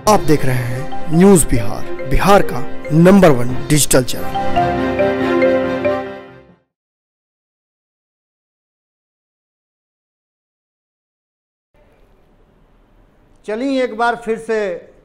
आप देख रहे हैं न्यूज बिहार बिहार का नंबर वन डिजिटल चैनल चलिए एक बार फिर से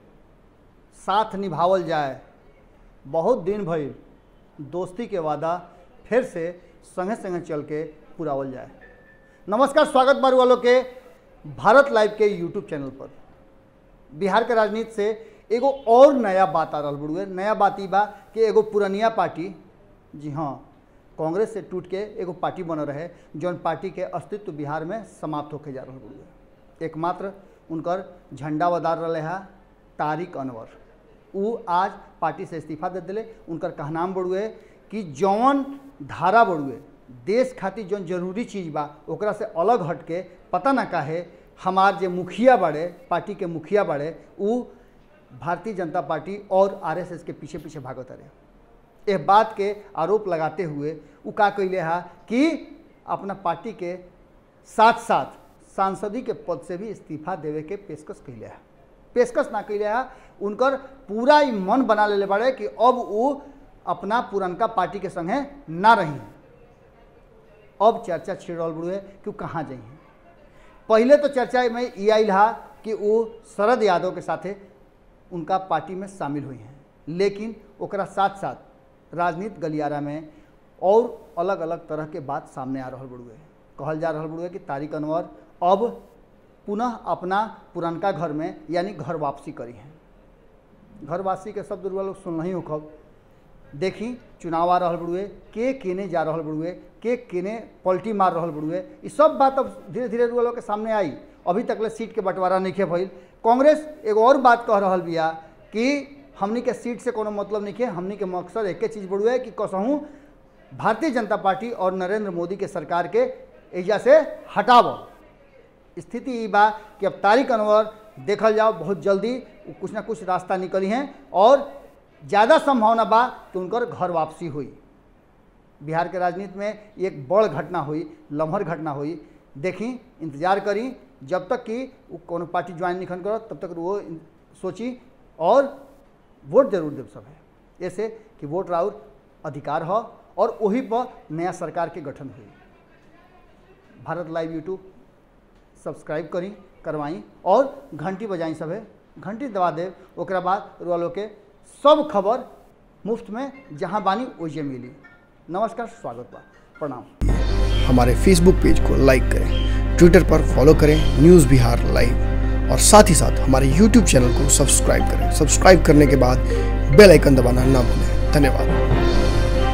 साथ निभावल जाए बहुत दिन भइल दोस्ती के वादा फिर से संगे संगे चल के पुरावल जाए नमस्कार स्वागत बारू वालों के भारत लाइव के यूट्यूब चैनल पर बिहार के राजनीति से एगो और नया बात आ रहा बड़ुए नया बात ई बा कि एगो पुरनिया पार्टी जी हाँ कांग्रेस से टूट के एगो पार्टी बनल रहे जौन पार्टी के अस्तित्व बिहार में समाप्त होके जा रहा बड़ुए एकमात्र उनकर झंडा वदार रहे है तारिक अनवर उ आज पार्टी से इस्तीफा दे दिले उनकर कहनाम बड़ुए कि जौन धारा बड़ुए देश खातिर जौन जरूरी चीज़ बा ओकरा से अलग हट के पता ना काहे हमार जे मुखिया बाड़े पार्टी के मुखिया बाड़े उ भारतीय जनता पार्टी और आरएसएस के पीछे पीछे भागत रहे यह बात के आरोप लगाते हुए उ का कैले है कि अपना पार्टी के साथ साथ सांसदी के पद से भी इस्तीफा देवे के पेशकश कैले है पेशकश ना कैले है उनकर पूरा ही मन बना लेले बाड़े कि अब वो अपना पुरनका पार्टी के संगे ना रही अब चर्चा छिड़ रहा बुढ़े कि वो कहाँ जाइ पहले तो चर्चा में ये आयल हा कि वो शरद यादव के साथे उनका पार्टी में शामिल हुई हैं लेकिन ओकरा साथ साथ राजनीति गलियारा में और अलग अलग तरह के बात सामने आ रहा बड़ुए कहल जा रहा बड़ुए कि तारिक अनवर अब पुनः अपना पुरनका घर में यानी घर वापसी करी हैं घर वापसी के शब्द रुआ लोग सुन ही होखब देखी चुनाव आ रहा बड़ुए के केने जा रहा बड़ुए के केने पलटी मार रहा बड़ुए ये सब बात अब धीरे धीरे रुआ लोग के सामने आई अभी तक ले सीट के बंटवारा नहीं खे भइल कांग्रेस एगो और बात कह रहा बिया कि हमनी के सीट से कोनो मतलब नहीं है हमनी के मकसद एक चीज़ बड़ुए कि कसहूँ भारतीय जनता पार्टी और नरेंद्र मोदी के सरकार के एजा से हटाव स्थिति ये बा कि अब तारिक अनवर देखल जाओ बहुत जल्दी कुछ ना कुछ रास्ता निकली हैं और ज़्यादा संभावना बा कि उनकर घर वापसी हुई बिहार के राजनीति में एक बड़ घटना हुई लम्हर घटना हुई देखी इंतजार करी जब तक कि वो कोनो पार्टी ज्वाइन नहीं करो तब तक वो सोची और वोट जरूर देव सब है ऐसे कि वोट राउर अधिकार हो और वही पर नया सरकार के गठन हुई भारत लाइव यूट्यूब सब्सक्राइब करी करवाई और घंटी बजाई सब है घंटी दबा दे ओकरा बाद रोलो के सब खबर मुफ्त में जहाँ बानी ओजे मिली नमस्कार स्वागत बा प्रणाम हमारे फेसबुक पेज को लाइक करें ट्विटर पर फॉलो करें न्यूज बिहार लाइव और साथ ही साथ हमारे यूट्यूब चैनल को सब्सक्राइब करें सब्सक्राइब करने के बाद बेल आइकन दबाना ना भूलें धन्यवाद